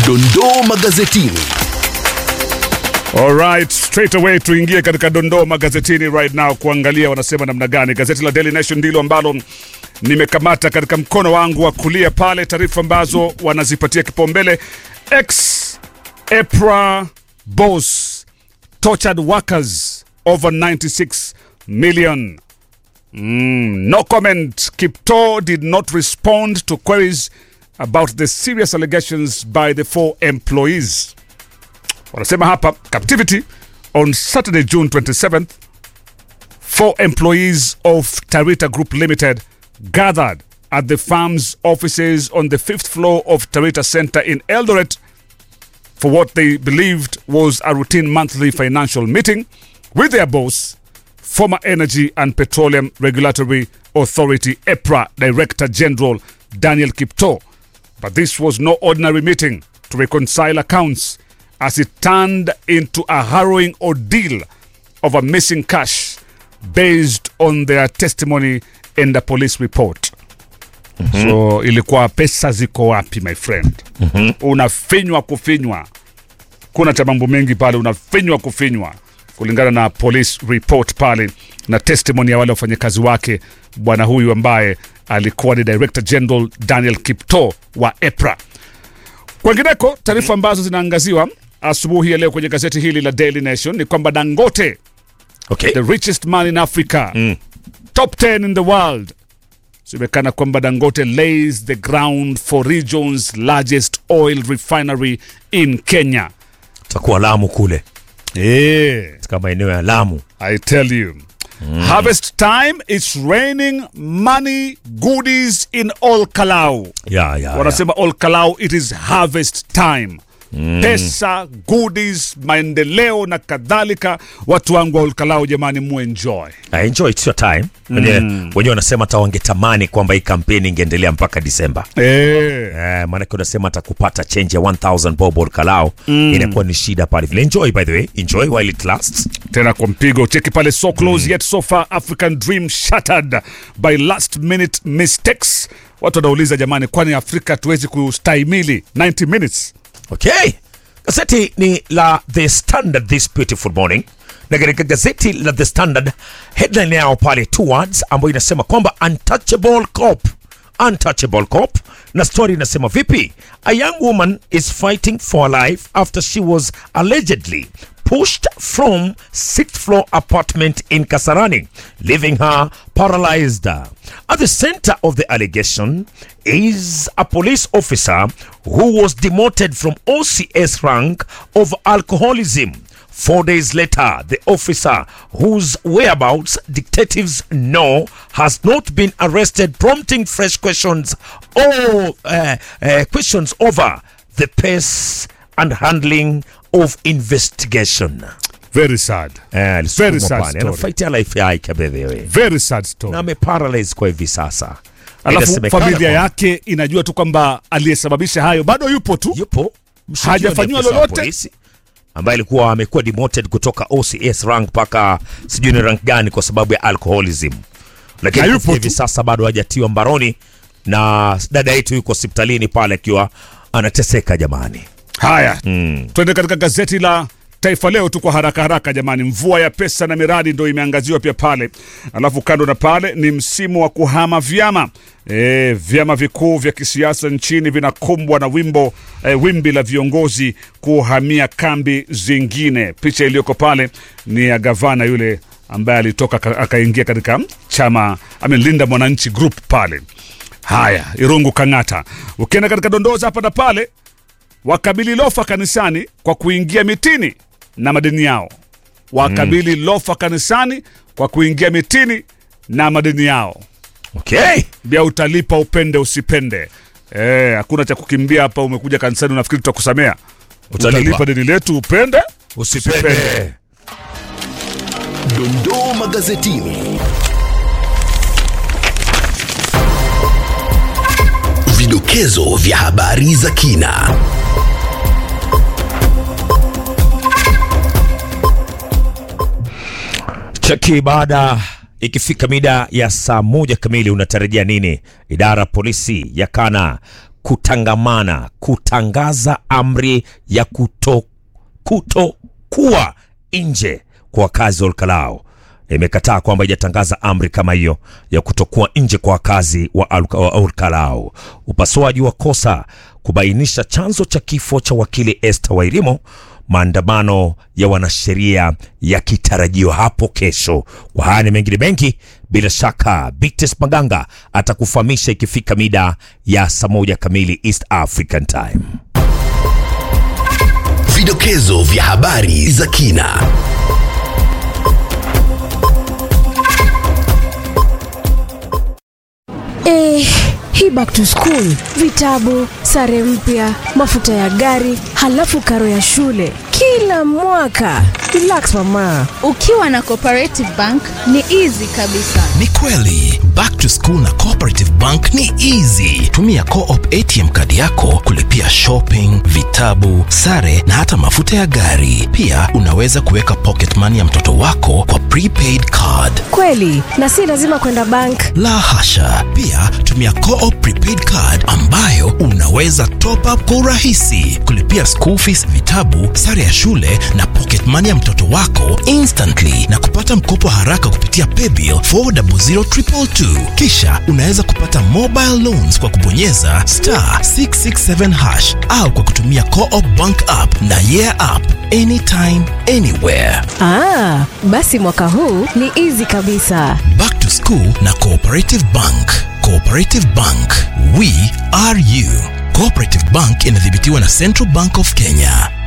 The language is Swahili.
Dondoo magazetini. Alright, straight away tuingie katika dondoo magazetini right now kuangalia wanasema namna gani. Gazeti la Daily Nation ndilo ambalo nimekamata katika mkono wangu wa kulia pale, taarifa ambazo wanazipatia kipaumbele. Ex EPRA boss tortured workers over 96 million. Mm, no comment. Kipto did not respond to queries about the serious allegations by the four employees. Wanasema hapa captivity on Saturday June 27th four employees of Tarita Group Limited gathered at the firm's offices on the fifth floor of Tarita Center in Eldoret for what they believed was a routine monthly financial meeting with their boss, former Energy and Petroleum Regulatory Authority EPRA Director General Daniel Kipto. But this was no ordinary meeting to reconcile accounts as it turned into a harrowing ordeal of a missing cash based on their testimony in the police report. So ilikuwa pesa ziko wapi my friend? Unafinywa kufinywa, kuna cha mambo mengi pale, unafinywa kufinywa kulingana na police report pale na testimony ya wale wafanyakazi wake, bwana huyu ambaye alikuwa ni Director General Daniel Kipto wa EPRA. Kwengineko, taarifa ambazo zinaangaziwa asubuhi ya leo kwenye gazeti hili la Daily Nation ni kwamba Dangote Okay. the richest man in Africa, top 10 in the world. Semekana kwamba Dangote lays the ground for region's largest oil refinery in Kenya. Takuwa Lamu kule Yeah, katika maeneo ya Lamu. I tell you. Harvest time, it's raining money, goodies in all Kalau. Ya, ya, ya. Wanasema all Kalau, it is harvest time. Pesa, goodies, maendeleo na kadhalika. Watu wangu wa Olkalau, jamani, muenjoy. I enjoy it's your time. Wenyewe wenyewe wanasema hata wangetamani kwamba hii kampeni ingeendelea mpaka Disemba. Eh. Eh, maanake unasema hata kupata change ya 1000 bob or kalao inakuwa ni shida pale vile. Enjoy by the way, enjoy while it lasts. tena kwa mpigo cheki pale so close yet so far african dream shattered by last minute mistakes watu wanauliza jamani kwani afrika tuwezi kustahimili 90 minutes Okay. Gazeti ni la The Standard this beautiful morning. Na katika gazeti la The Standard headline yao pale two words ambayo inasema kwamba untouchable cop. Untouchable cop na story inasema vipi? A young woman is fighting for her life after she was allegedly pushed from sixth floor apartment in Kasarani, leaving her paralyzed. At the center of the allegation is a police officer who was demoted from OCS rank of alcoholism. Four days later, the officer, whose whereabouts detectives know, has not been arrested, prompting fresh questions or uh, uh, questions over the pace and handling of investigation. very sad Eh, alisukumwa Very sad pale. story. Anafaitia life yake bedhewe very sad story na ameparalyze kwa hivi sasa. alafu Inasemekana familia kwamba yake inajua tu kwamba aliyesababisha hayo bado yupo tu yupo mshukiwa ni Hajafanyiwa afisa wa lolote? polisi, ambaye alikuwa amekuwa demoted kutoka OCS rank mpaka sijui ni rank gani kwa sababu ya alcoholism, lakini Na yupo kufikia hivi tu. sasa bado hajatiwa mbaroni, na dada yetu yuko hospitalini pale akiwa anateseka jamani. haya twende katika gazeti la Taifa Leo tu kwa haraka haraka jamani. Mvua ya pesa na miradi ndo imeangaziwa pia pale, alafu kando na pale ni msimu wa kuhama vyama. E, vyama vikuu vya kisiasa nchini vinakumbwa na wimbo e, wimbi la viongozi kuhamia kambi zingine. Picha iliyoko pale ni ya gavana yule ambaye alitoka aka- akaingia katika chama amelinda mwananchi group pale. Haya, Irungu Kang'ata. Ukienda katika dondoza hapa na pale wakabili lofa kanisani kwa kuingia mitini na madini yao. Wakabili lofa kanisani kwa kuingia mitini na madini yao. Okay. Bia utalipa upende usipende. Eh, hakuna cha kukimbia hapa. Umekuja kanisani unafikiri tutakusamea? Utalipa. Utalipa deni letu upende Usipende. Dondoo magazetini. Vidokezo vya habari za kina. Cheki baada ikifika mida ya saa moja kamili unatarajia nini? Idara ya polisi yakana kutangamana kutangaza amri ya kuto kutokuwa nje kwa wakazi wa Olkalao imekataa kwamba ijatangaza amri kama hiyo ya kutokuwa nje kwa wakazi wa Al- wa Olkalao. Upasuaji wa kosa kubainisha chanzo cha kifo cha wakili Esther Wairimo. Maandamano ya wanasheria yakitarajiwa hapo kesho. Kwa haya ni mengine mengi, bila shaka Bites Maganga atakufahamisha ikifika mida ya saa moja kamili East African Time. Vidokezo vya habari za kina. Eh, hii back to school, vitabu, sare mpya, mafuta ya gari, halafu karo ya shule kila mwaka. Relax mama. Ukiwa na Cooperative Bank ni easy kabisa. Ni kweli back to school na Cooperative Bank ni easy. Tumia Co-op ATM kadi yako kulipia shopping, vitabu, sare na hata mafuta ya gari. Pia unaweza kuweka pocket money ya mtoto wako kwa prepaid card. Kweli, na si lazima kwenda bank. La hasha! Pia tumia Co-op prepaid card ambayo unaweza top up kwa urahisi, kulipia school fees, vitabu, sare ya shule na pocket money ya mtoto wako instantly na kupata mkopo haraka kupitia paybill 400222. Kisha unaweza kupata mobile loans kwa kubonyeza star 667 hash au kwa kutumia Co-op bank app na yeah app anytime anywhere. Ah, basi mwaka huu ni easy kabisa. Back to School na Cooperative Bank. Cooperative Bank, we are you. Cooperative Bank inadhibitiwa na Central Bank of Kenya.